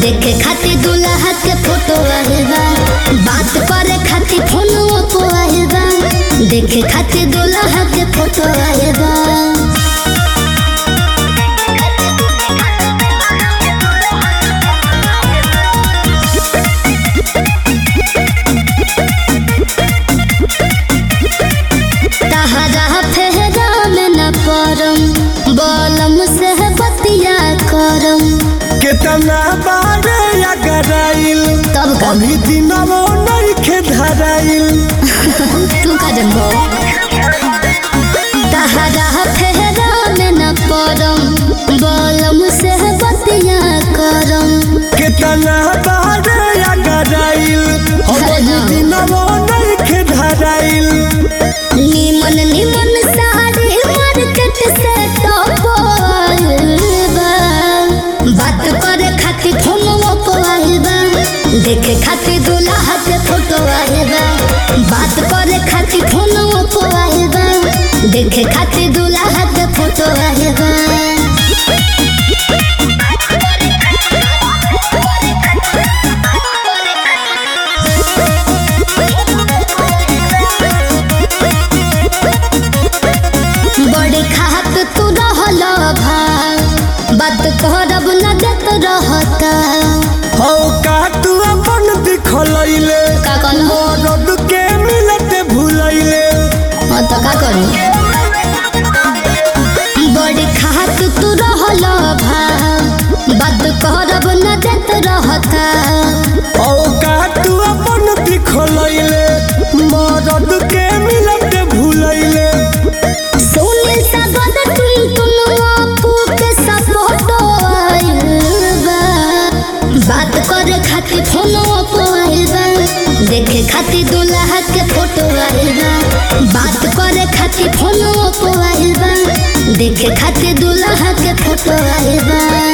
देखे खातिर दूल्हा के फोटो आइल बा बात करे खातिर फोन पे आइल बा देखे खातिर दूल्हा के फोटो आइल बा तहरा फेरा में न परम बलम से बतिया करम केतना बारे अगराइल तब का अभी दिनवो नइखे धराइल तू का जनबो तहरा फेरा में न परम बलम से बतिया करम केतना बारे अगराइल अभी दिनवो नइखे धराइल निमन निमन साड़ी मार्केट से टॉपल बा बात करे खातिर फोनवो पे आइल बा देखे खातिर दूल्हा के फोटो आइल बा बात करे खातिर फोनवो पे आइल बा देखे खातिर दूल्हा के फोटो आइल बा बड़े खात तू रहल भाग बात करब न देत रहता हौ का तू अपन दिखलैले का कहलो मरद के मिलते भुलैले हाँ तो का करू बड़े खात तू रहल भाग बात करब न देत रहता हौ का तू अपन दिखलैले मरद के मिलते भुलैले सोने सगद तुम तुम आपू के सपोर्ट आइल बा बात करे खातिर फोनो पे आइल बा देखे खातिर दूल्हा के फोटो आइल बा बात करे खातिर फोनो पे आइल बा देखे खातिर दूल्हा के फोटो आइल बा